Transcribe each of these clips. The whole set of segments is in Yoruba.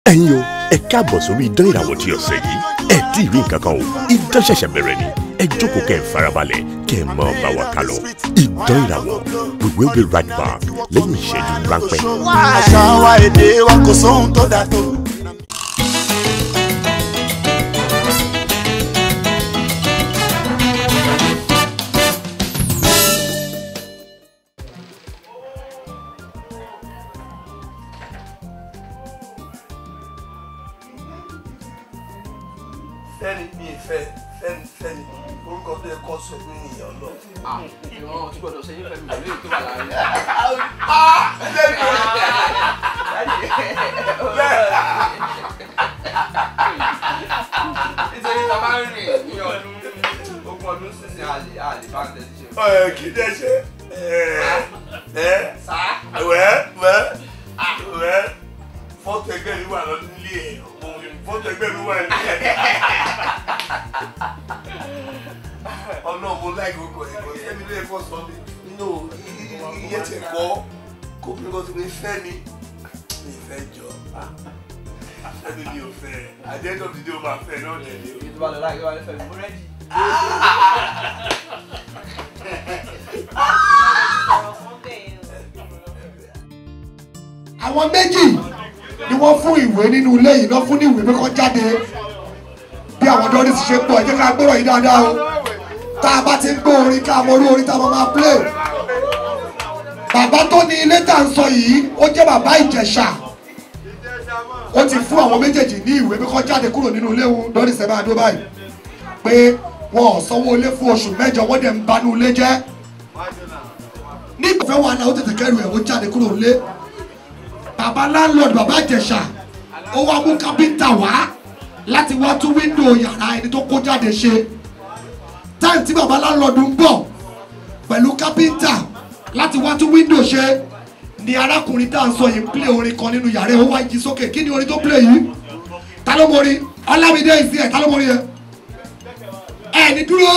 ẹ̀yin o ẹ káàbọ̀ sórí idán ìràwọ̀ tí ọ̀sẹ̀ yìí ẹ tí ì rí nǹkan kan o idán ṣẹ̀ṣẹ̀ bẹ̀rẹ̀ ni ẹ jókòó kẹ́ ẹ farabalẹ̀ kẹ́ ẹ máa bá wa ká lọ idán ìràwọ̀ we will be right back lẹ́yìn ìṣẹ́jú ráńpẹ́. àṣà wa èdè wa kò sóhun tó dà tó. fẹ́ni mi fẹ́ fẹ́ni fẹ́ni orúkọ tó yẹ kọ́ sọ mí nìyẹn lọ. ìwọ̀n ti gbọ́dọ̀ ṣe yín pẹ̀lú ìlú èyí tó wà láàrin. nítorí tá a bá ń rìn ní ọdún ogún ọdún sísìn àlè àlè bá ń tẹ̀sí ṣe. ẹ kí dẹ ṣe ẹ ẹ sá wẹ wẹ wẹ fọ́tò ẹgbẹ́ mi wà lọ́dún ilé ẹ̀ fọ́tò ẹgbẹ́ mi wà nílé ẹ̀. ọ̀nà mo láì gbogbo ẹ̀ kò sẹ́mi lè kọ́ sọ mi nínú iye tí ẹ̀ kọ́ kó mi kọ́ sí mi fẹ́ mi mi fẹ́ jọ fẹ́mi mi ò fẹ́ at the end of the day o máa fẹ́ náà lẹ́yìn o. èyí tó bá lọ láì wá fẹ́ mi rẹ́dì. àwọn méjì ni wọ́n fún ìwé nínú ilé yìí lọ fún ní ìwé pé kó jáde bí àwọn dọ́rísì ṣe pọ̀ ẹ jẹ́ ká gbọ́rọ̀ yìí dáadáa o tá a bá ti ń gbọ́ orin ká mọ orú orin tá a máa máa play bàbá tó ní ilé tá à ń sọ yìí ó jẹ́ bàbá ìjẹ̀ṣà ó ti fún àwọn méjèèjì ní ìwé pé kó jáde kúrò nínú ilé wọn dọ́rísì ẹ̀ bá dó báyìí pé wọn ò sanwó ilé fún oṣù mẹ́jọ wọ́n dẹ̀ ń banú ilé jẹ́ ní ìgbàfẹ́ wà náà ó tètè kẹ́rù ẹ̀ ó jáde kúrò nílé baba landlord baba jẹ̀ṣà ó wá mú kápẹ́ńtà wá láti wá tún wíńdò yàrá ẹni tó kó jáde ṣe táyì tí baba landlord ń bọ̀ pẹ̀lú kápẹ́ńtà láti wá tún wíńdò ṣe ni arákùnrin tá à ń sọ yìí ń play orin kan nínú yàrá ẹ̀ ó wá jí sókè kí ni orin tó play yìí ta ló mọ orin ọlámídé ìsìn ẹ̀ ta ló mọ orin yẹn ẹ̀ ní dúró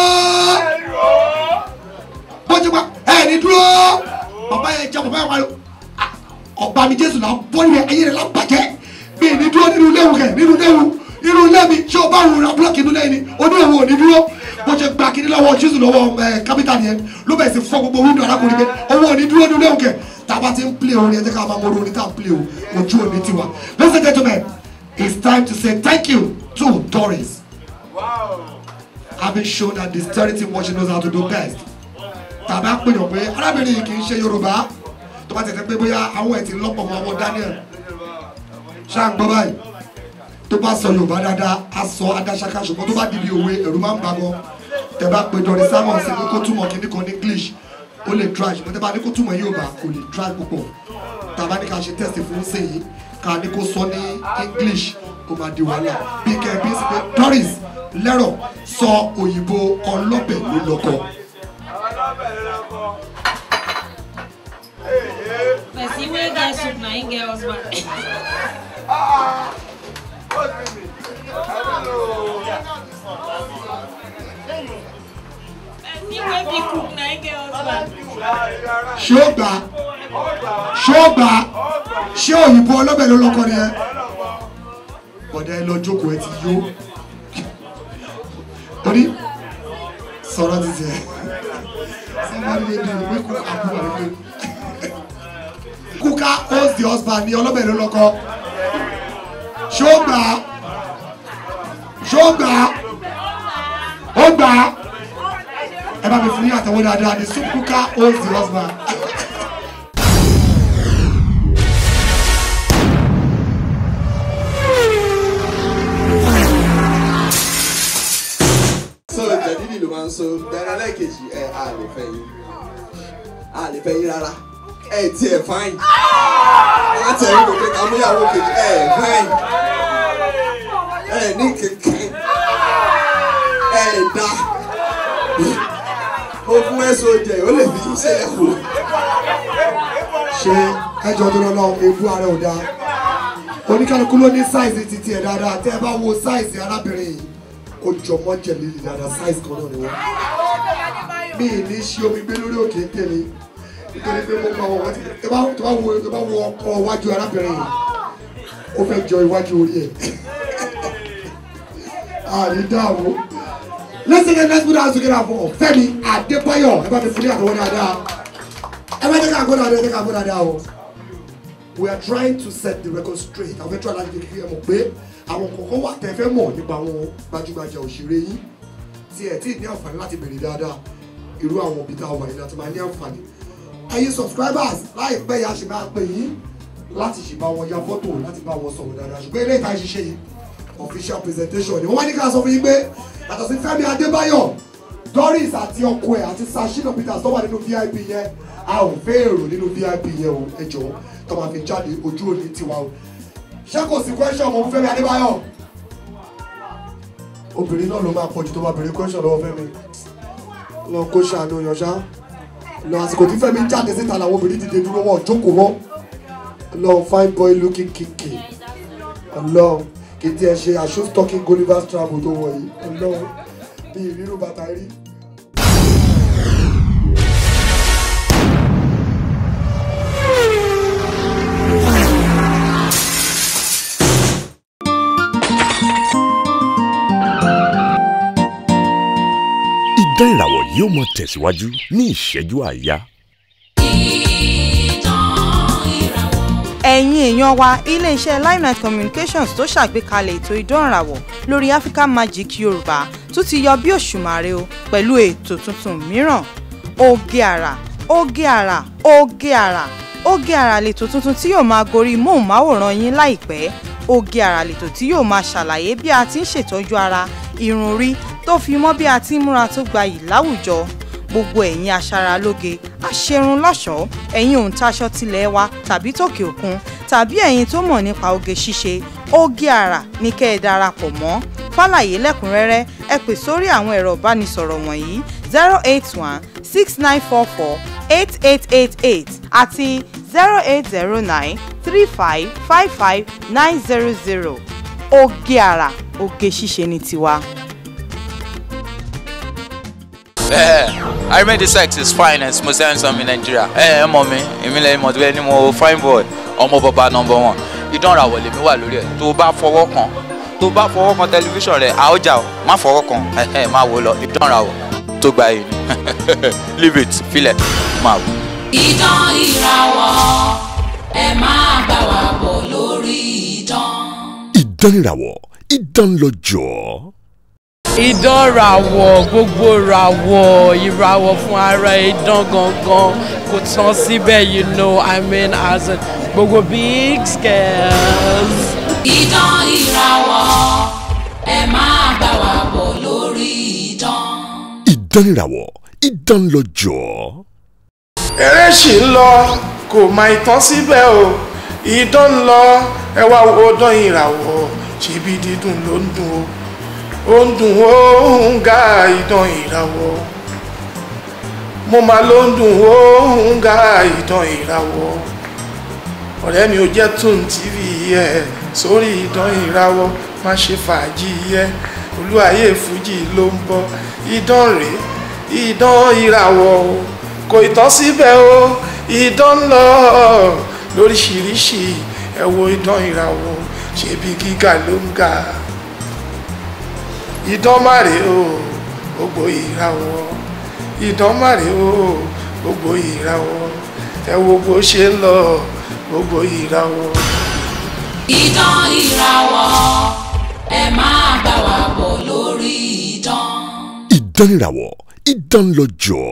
bọ́jú pa ẹ̀ ní dúró bàbá yẹn jẹ́ bàbá yẹn wá lọ ọba mi jésù náà bọ́ ní ẹyẹ rẹ̀ lábàjẹ́ mi ní dúró nínú léwu kẹ nínú léwu nínú ilé mi ṣé o bá wù ra búlọ́ọ̀kì inú lẹ́yìn ni o ní òun ò ní dúró bó ṣe gba kiri lọ́wọ́ jésù lọ́wọ́ ẹ kápítà nìyẹn ló bẹ̀rẹ̀ sí fọ́ gbogbo wíńdò arákùnrin pé òun ò ní dúró nínú léwu kẹ tàbá ti ń play orin ẹ jẹ́ ká máa mọ orin tá à ń play o ojú òní tiwa ladies and gentlemen it's time to say thank you to Doris having shown that the story team what she knows how to do best tàbá pèyàn pé arábìnrin yìí kì í ṣe yorùbá tó bá tẹ̀sẹ̀ pé bóyá àwọn ẹ̀ ti lọ́pọ̀ mọ́ ọmọ daniel ṣáà ń gbọ́ báyìí tó bá sọ yorùbá dáadáa á sọ adáṣaká ṣùgbọ́n tó bá dìbì òwe ẹ̀rù máa ń bá gan tẹ bá pe dorin simon sí pé kó túmọ̀ kíní kan ní english ó lè dry ṣùgbọ́n tẹ bá ní kó túmọ̀ yorùbá kò lè dry púpọ̀ tàbá ní ká ṣe test fún sèyí ká ní kó sọ ní english ó máa di wàhálà bí kẹ́ ẹ bí sí pé doris lẹ́rọ̀ sọ òyìnbó ọlọ́bẹ̀ ló lọ́kọ̀. Person wey get soup na him get husband. Person wey be cook na him get husband. ṣé ó gbà ṣé ó gbà ṣé òyìnbó ọlọ́bẹ̀ ló lọ́kọ ni ẹ bọ̀dá ẹ lọ jókòó ẹ ti yó torí sọ̀rọ̀ ti tẹ̀ somebody dey do wey cook àbúrò rẹ pé kúkà owns the husband ni ọlọ́bẹ̀ ló lọ́kọ ṣé ó gbà ṣé ó gbà ó gbà ẹ bá mi fún yín àtẹwọ́ dáadáa the soup cooker owns the husband. so jẹ̀dídì ló máa ń so dára lẹ́ẹ̀kejì ẹ a lè fẹ́ yín a lè fẹ́ yín rárá ẹ tí ẹ fáìn láti ẹ̀rí kò pé ká mú ìyàwó kejì ẹ fáìn ẹ ní kẹ̀kẹ́ ẹ dá ó fún ẹ̀sọ́ jẹ ó lè fi iṣẹ́ ìyàwó. ṣe ẹjọ́ tó lọ náà ebú ara ò dáa oníkálukú ló ní sáìsì títí ẹ̀ dáadáa tẹ́ ẹ bá wo sáìsì arábìnrin yìí ó jọmọ́ jẹ̀lélì dáadáa sáìsì kan náà ni wọ́n mi ì ní ṣe omi gbé lórí òkè ń tèmi nítorí pé mo máa wọ wọ́n ti tó bá tó bá wo tó bá wo ọkọ̀ wájú arábìnrin yìí ó fẹ́ jọ iwájú orí ẹ̀ àní dáàbò lẹ́sìn kẹ́ let's put our hands together for Fẹ́mi Adébáyọ̀ ẹ bá mi fún ní àtọwọ́ dáadáa ẹ bá jẹ́ ká gbọ́ dáadáa ẹ jẹ́ ká gbọ́ dáadáa o we are trying to set the record straight àwọn fẹ́ try láti fi kí ẹ mọ̀ pé àwọn kọ̀ọ̀kan wà tẹ́ fẹ́ mọ̀ nípa àwọn gbajúgbajà òṣèré yín tí ẹ tí ì ní àǹfààní láti bèrè dáadáa irú àwọn òbí tá a wà yìí láti máa ní àǹfààní ẹ̀yin subscribers láìpẹ́ yà ṣe máa pè yín láti ṣì bá wọn ya fọ́tò láti bá wọn sọ̀rọ̀ dáadáa ṣùgbọ́n ilé ìta ṣiṣẹ́ yìí official presentation ni wọ́n wá ní ká sọ fún yín pé yàtọ̀ sí Fẹ́mi Adébáyọ̀ Doris àti ọkọ ẹ̀ àti Sashina Peters tó wà nínú VIP yẹn a ò fẹ́ èrò nínú VIP yẹn o ẹ jọ̀ọ́ tó máa fi jáde ojú òní tiwa o ṣé kò sí question ọmọ fún Fẹ́mi Adébáyọ̀ obìnrin náà ló máa pọ̀jù tó máa béèrè question lọ́wọ́ Fẹ́mi lọ kó ṣàánú yànṣá lọ àsìkò tí Fẹ́mi jáde síta làwọn obìnrin dìde dúró wọn jókòó mọ́ lọ fine boy looking kinky Ọlọ́run kì í tiẹ̀ ṣe àṣọ stocking Gulliver's travel tó wọ̀ yìí Ọlọ́run bí ìrírú bàtà rí. Idán ìràwọ̀ yóò mọ tẹ̀síwájú ní ìṣẹ́jú àáyá. ẹ̀yin èèyàn wa iléeṣẹ́ limelight communications tó ṣàgbékalẹ̀ ètò ìdánrawò lórí africa magic yorùbá tún ti yọ bí òṣùmàrè o pẹ̀lú ètò tuntun mìíràn oge àrà oge àrà oge àrà oge àrà lètò tuntun tí yóò máa gorí móhùnmáwòrán yín láìpẹ́ oge àrà lètò tí yóò máa ṣàlàyé bí a ti ń ṣètọ́jú ara irun orí tó fi mọ́ bí a ti ń múra tó gbayì láwùjọ gbogbo ẹ̀yin aṣaralóge aṣerun lọ́ṣọ̀ọ́ ẹ̀yin òǹtaṣọ tilẹ̀ wa tàbí tòkè òkun tàbí ẹ̀yin tó mọ̀ nípa oge ṣíṣe oge àrà ní kẹ́ ẹ darapọ̀ mọ́ fàlàyé lẹ́kùnrẹ́rẹ́ ẹ pè sórí àwọn ẹ̀rọ ìbánisọ̀rọ̀ wọ̀nyí zero eight one six nine four four eight eight eight eight àti zero eight zero nine three five five five nine zero zero oge àrà oge ṣíṣe ní tiwa. Eh, I remain the sex is finest most handsome in Nigeria. ẹ ẹ mọ mi èmi lẹ́yìn mọ̀ tó bẹ́ẹ̀ ni mo fine boy ọmọ bàbá number one ìdánrawò lèmi wà lórí ẹ̀ tó o bá fọwọ́ kan tó o bá fọwọ́ kan tẹlifíṣàn rẹ̀ a ó jà o má fọwọ́ kan ẹ ẹ má wò lọ ìdánrawò tó gba èyí ni leave it filẹ̀ máa wò. Idán ìràwọ̀ ẹ máa bá wa bọ̀ lórí idán. Idán ìràwọ̀ idán lọ́jọ́. idán ràwọ̀ gbogbo ràwọ̀ ìràwọ̀ fún ara idán gangan kò tán síbẹ̀ you know i mean as in gbogbo big scales. Idán ìràwọ̀ ẹ máa bá wa bọ̀ lórí idán. Idán ìràwọ̀ idán lọ́jọ́. eré ṣì ń lọ kò má ìtàn síbẹ̀ o idán ń lọ ẹ wá wo dán ìràwọ̀ ṣebí dídùn ló ń dùn o ó ń dùn ó ń ga idán ìràwọ̀ mo máa ló ń dùn ó ń ga idán ìràwọ̀ ọ̀rẹ́ mi ò jẹ́ tún tv yẹ sórí idán ìràwọ̀ má ṣe fàájì yẹ olúwayé fújì ló ń bọ̀ idán rèé idán ìràwọ̀ o kò ìtàn síbẹ̀ o idán ń lọ lóríṣiríṣi ẹ wo idán ìràwọ̀ ṣebí gíga ló ń ga idán má rèé o gbogbo ìràwọ̀ idán má rèé o gbogbo ìràwọ̀ ẹ wo bó ṣe ń lọ gbogbo ìràwọ̀. Idán ìràwọ̀ ẹ máa bá wa bọ̀ lórí idán. Idán ìràwọ̀ idán lọ́jọ́.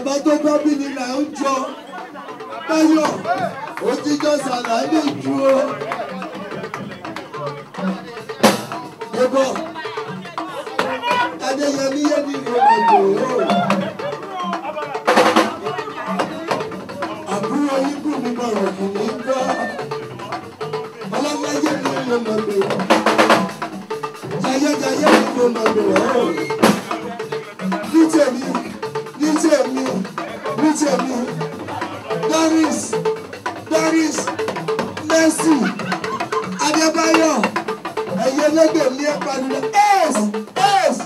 bàbá tó bá bí ni là ń jọ báyọ̀ òjíjọ́ sàlámì dúró. Ẹ̀bọ̀ Adéyẹmí yé ni ìròyìn àbúrò ikú mi bọ̀rọ̀ kù ní gbọ́. Ọlọ́láyé ni mo mọ̀ lò. Jayéjayé ni mo mọ̀ lò. Ní tèmi, ní tèmi, ní tèmi, Doris, Doris, Mercy, Adébáyọ̀, ẹ̀yẹ lẹ́gbẹ̀ẹ́ ní ẹ̀pà nílẹ̀. Ace! Ace!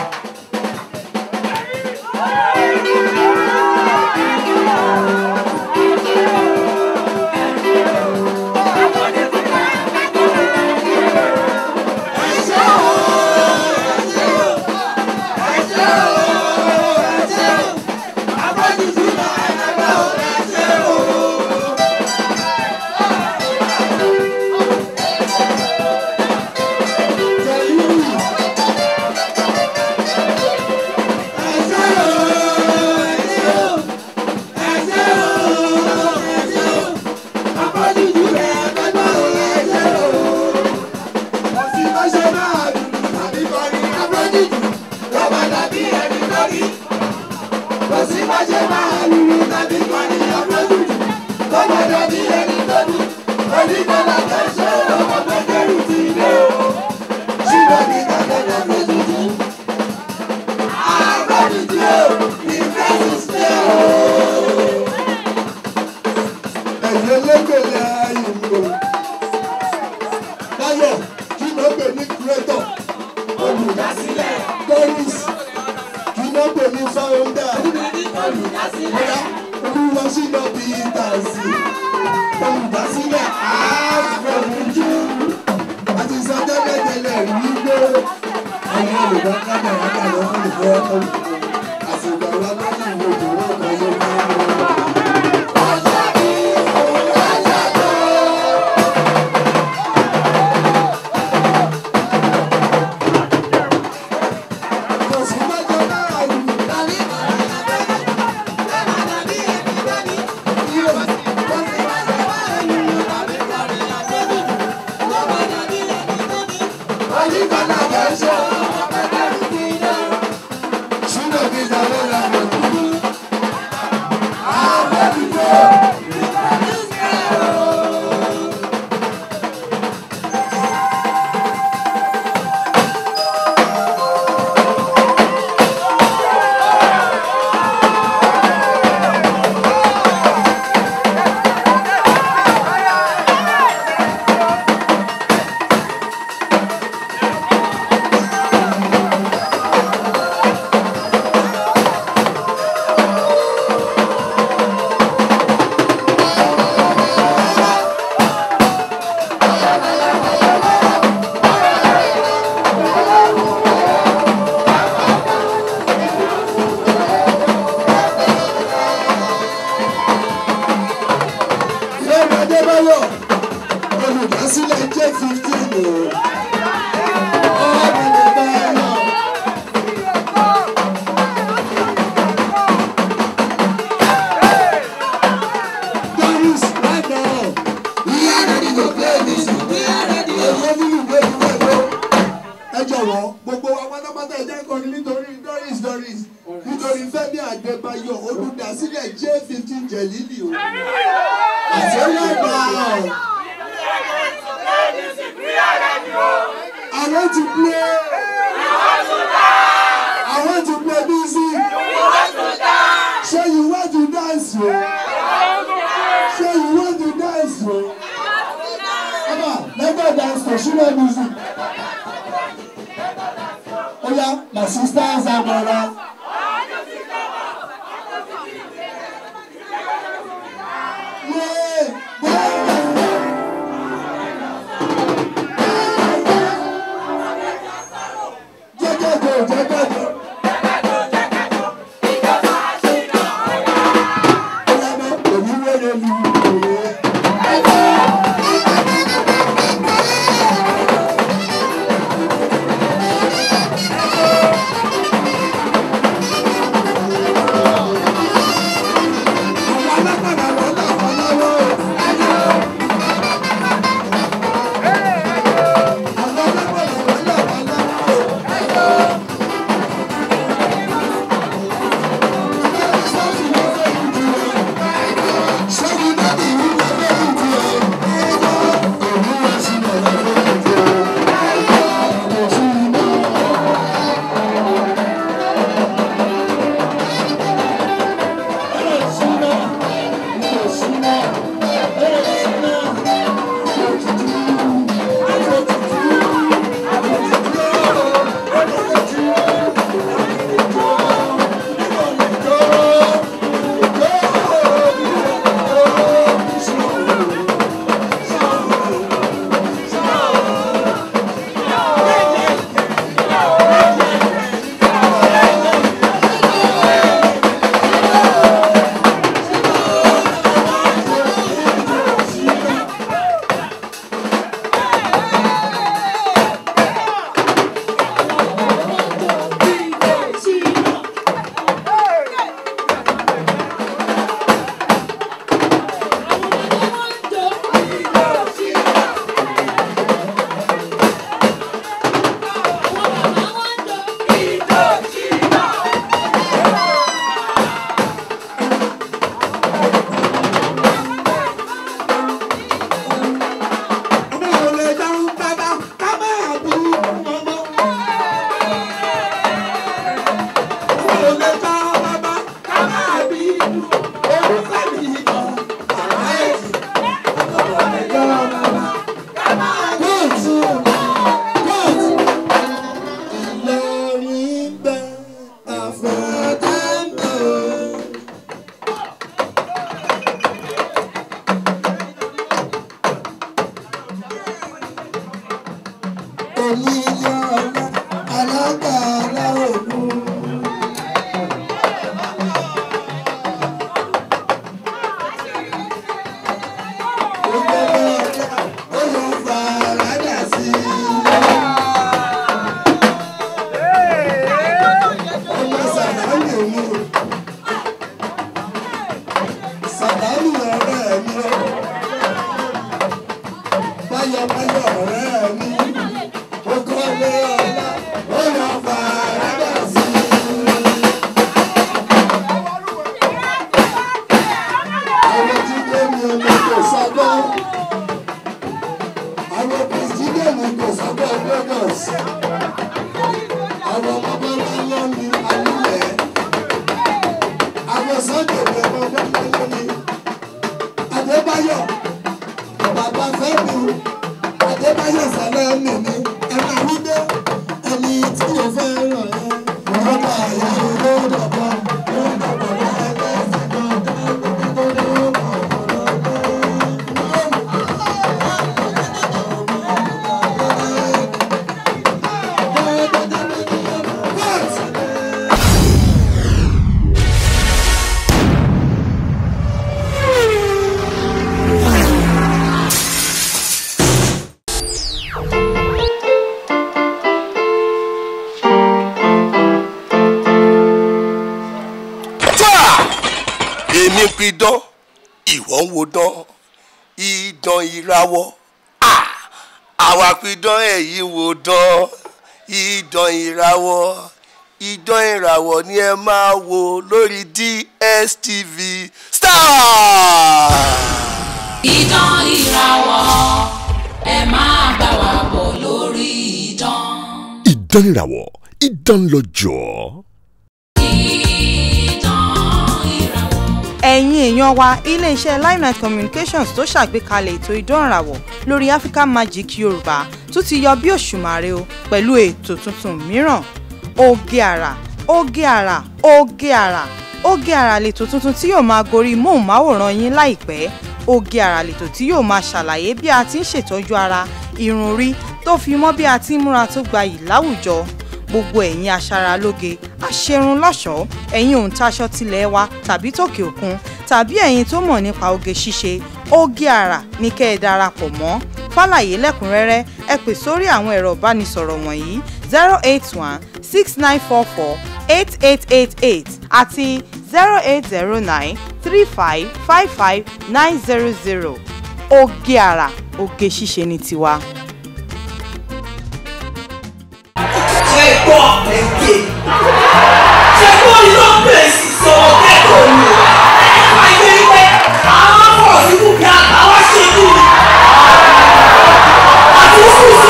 ẹ̀yẹ lẹ́gbẹ̀lẹ́ ayìnbó. Báyọ̀ kí ló pè ní kúrẹ́tọ̀? Olùdásílẹ̀. Doris kí ló pè ní fáwọ́ndà? Olùdásílẹ̀. Olúwa ṣìnà bí ìtàsí. Olùdásílẹ̀ àfẹ̀míjú. Àti sọ tẹ́lẹ̀tẹ́lẹ̀ rí pé àwọn olùkọ́ kábàárà kà lọ́wọ́ ìfẹ́ ọ̀hún. Àsìkò àwọn abẹ́rẹ́ ìwé ìdúró kan ló bá wọn. Lẹ́nu Adébáyọ̀, olùdásílẹ̀ jẹ́ fifteen o. Ọ̀ọ́dún ló bá a lọ. Doris, right now. We are ready to play this. We are ready. Ẹ̀fọ́ nínú ìwé ìwé ìwé. Ẹ jọ̀wọ́, gbogbo wa pátápátá ẹ̀jẹ̀ kọrin nítorí Doris Doris. Nítorí Fẹ́mi Adébáyọ̀, olùdásílẹ̀ J fifteen Jẹ̀lílì o. Àti ẹlẹ́gbà. I want to play. I want to play music. Ṣé you want to dance o? Ṣé you want to dance o? Eba, let us dance to Shina music. Oya, my sisters and brothers. Yeah. Jẹ́jẹ́jẹ́ jẹ́jẹ́jẹ́. Ọlọ́mọ òní wẹ́rẹ́ lu òye. alágbára òkun. Sàdámù ọ̀rẹ́ mi o, báyọ̀báyọ̀ ọ̀rẹ́ mi, ó kọ́ lé ọ̀la, ó lọ fà rádà sí i. Àwọn tí dé mi ò ní kò sọ́gbọ́n. Àwọn pèsìdé mi kò sọ́gbọ́n Lagos. Àwọn ọmọ bọ́lá ńlá mi alúlẹ̀. Àwọn sọ́jà mi ọmọ bọ́lá ńlá mi. Adébáyọ̀, bàbá Fẹ́mi, Adébáyọ̀ sálẹ̀ mi mi. Ẹ máa wí dé ẹni tí mo fẹ́ ràn yẹn. Wọ́n bá yẹ owó dọ̀bọ̀, wọ́n dọ̀bọ̀ lẹ́gbẹ̀ẹ́ sí dọ̀bọ̀. èmi pidán ìwọ ń wo dán idán ìrawọ́ Ah! àwa pidán ẹ̀yìn wo dán idán ìrawọ́ idán ìrawọ́ ni ẹ máa wò lórí DSTV star. Idán ìràwọ̀ ẹ máa bá wa bọ̀ lórí idán. Idán ìràwọ̀ idán lọ́jọ́. ẹ̀yin èèyàn wa iléeṣẹ́ limelight communications tó ṣàgbékalẹ̀ ètò ìdánrawò lórí african magic yorùbá tún ti yọ bí òṣùmàrè o pẹ̀lú ètò tuntun mìíràn oge àrà oge àrà oge àrà oge àrà lètò tuntun tí yóò máa gorí móhùnmáwòrán yín láìpẹ́ oge àrà lètò tí yóò máa ṣàlàyé bí a ti ń ṣètọ́jú ara irun orí tó fi mọ́ bí a ti ń múra tó gbayì láwùjọ gbogbo ẹ̀yin aṣaralóge aṣerun lọ́ṣọ̀ọ́ ẹ̀yin òǹtaṣọ tilẹ̀ wa tàbí tòkè òkun tàbí ẹ̀yin tó mọ̀ nípa oge ṣíṣe oge àrà ní kẹ́ ẹ darapọ̀ mọ́ fàlàyé lẹ́kùnrẹ́rẹ́ ẹ pè sórí àwọn ẹ̀rọ ìbánisọ̀rọ̀ wọ̀nyí zero eight one six nine four four eight eight eight eight àti zero eight zero nine three five five five nine zero zero oge àrà oge ṣíṣe ní tiwa. ṣe gbọ́ ẹ̀kẹ́ ṣe gbọ́ iná bẹ̀rẹ̀ sí sọ kẹ́kọ̀ọ́ ni o ẹ̀ka ìwé ìwé àwọn afọ̀rọ̀ sínú bí àtàwọn ṣe kú ni àti sísè.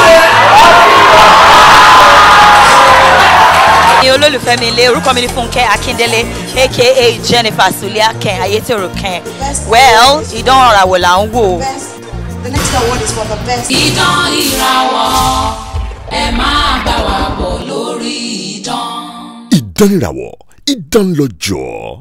ní olólùfẹ́ mi ilé orúkọ mi ní fúnkẹ́ akíndélé aka jennifer sulia ken ayétòrò ken well ìdán ọ̀ràwọ̀ là ń wò. The next award is for the best. Idán ìràwọ̀ ẹ máa bá wa bọ̀ lórí idán. Idán ìràwọ̀ idán lọ́jọ́.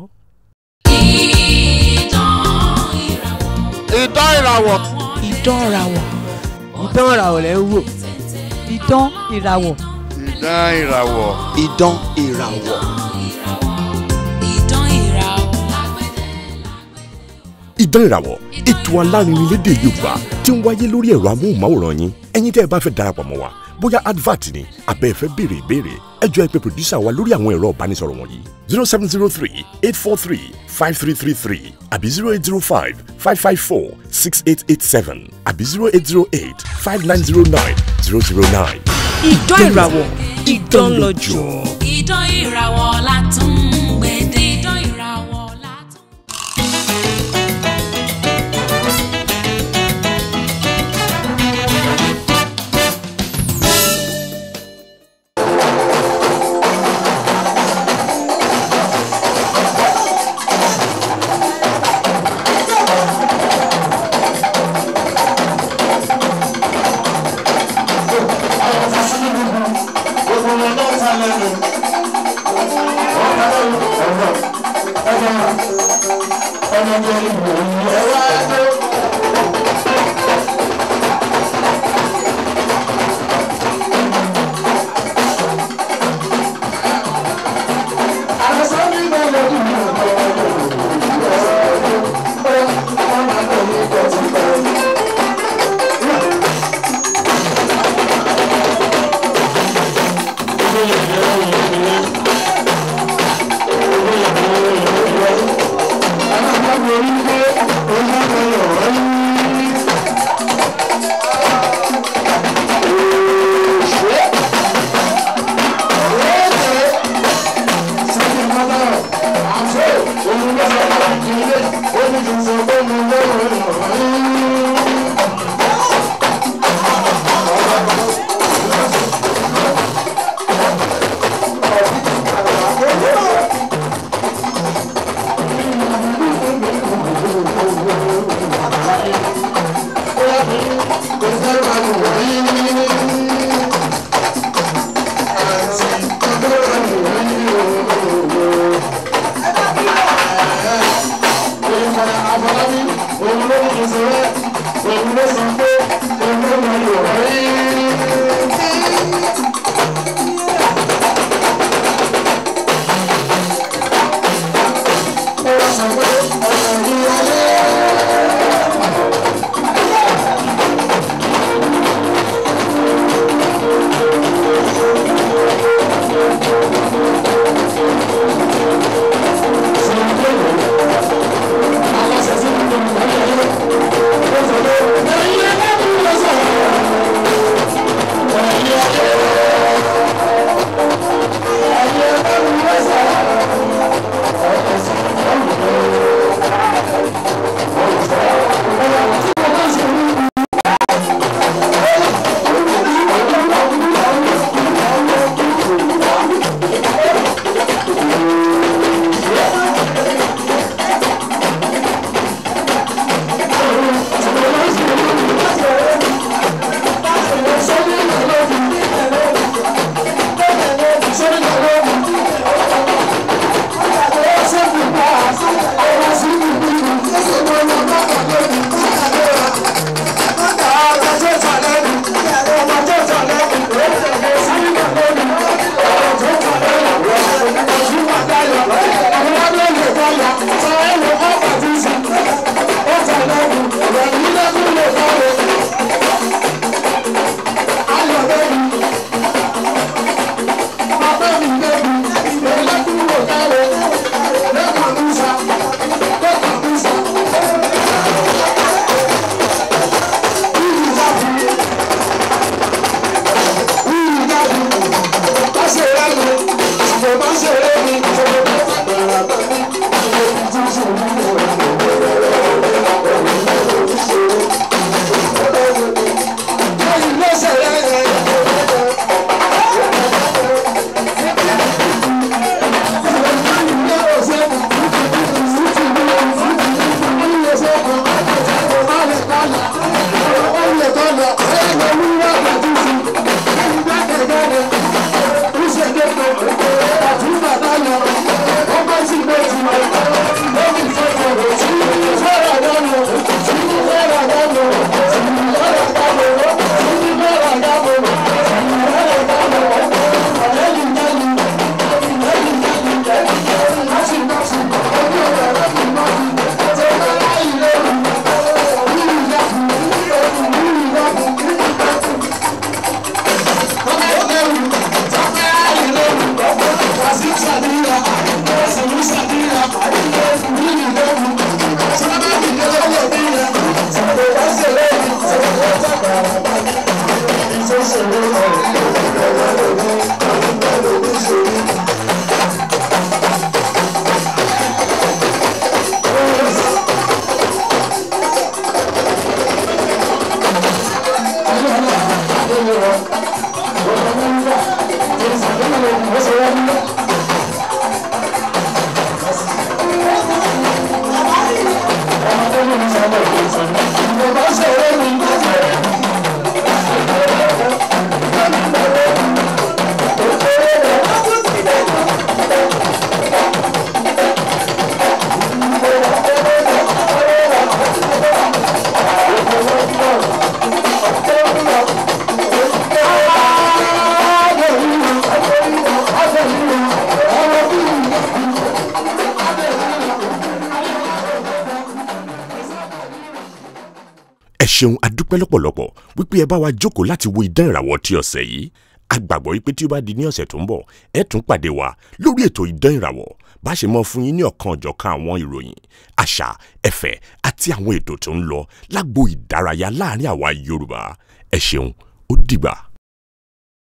ìdán ìràwọ̀. ìdán ìràwọ̀ ìdán ìràwọ̀ lẹ́ ń wò ìdán ìràwọ̀. ìdán ìràwọ̀. ìdán ìràwọ̀. Idán ìràwọ̀. Idán ìràwọ̀ ètò alárinrinlédè Yorùbá tí ń wáyé lórí ẹ̀rọ amóhùnmáwòrán yín ẹ̀yin tẹ́ ẹ bá fẹ́ darapọ̀ mọ́ wa bóyá advert ni abẹ́ ẹ fẹ́ béèrè ìbéèrè ẹ jọ̀ọ́ ẹ pè producer wa lórí àwọn ẹ̀rọ ìbánisọ̀rọ̀ wọ̀nyí zero seven zero three eight four three five three three three àbí zero eight zero five five five four six eight eight seven àbí zero eight zero eight five nine zero nine zero zero nine. Idán ìràwọ̀ idán lọ́jọ́. Idán ìràwọ̀ látún gbèdé. Idán ìràwọ̀ látún. Ẹ ẹ ṣeun adúpẹ́ lọ́pọ̀lọpọ̀ wípé ẹ bá wa jókòó láti wo idán ìràwọ̀ ti ọ̀sẹ̀ yìí a gbàgbọ́ wípé tí ó bá di ní ọ̀sẹ̀ tó ń bọ̀ ẹ tún pàdé wa lórí ètò ìdán ìràwọ̀ bá ṣe mọ fún yín ní ọ̀kan ọ̀jọ̀kan àwọn ìròyìn àṣà ẹ̀fẹ̀ àti àwọn ètò tó ń lọ lágbo ìdárayá láàrin àwa Yorùbá ẹ ṣeun ó dìgbà.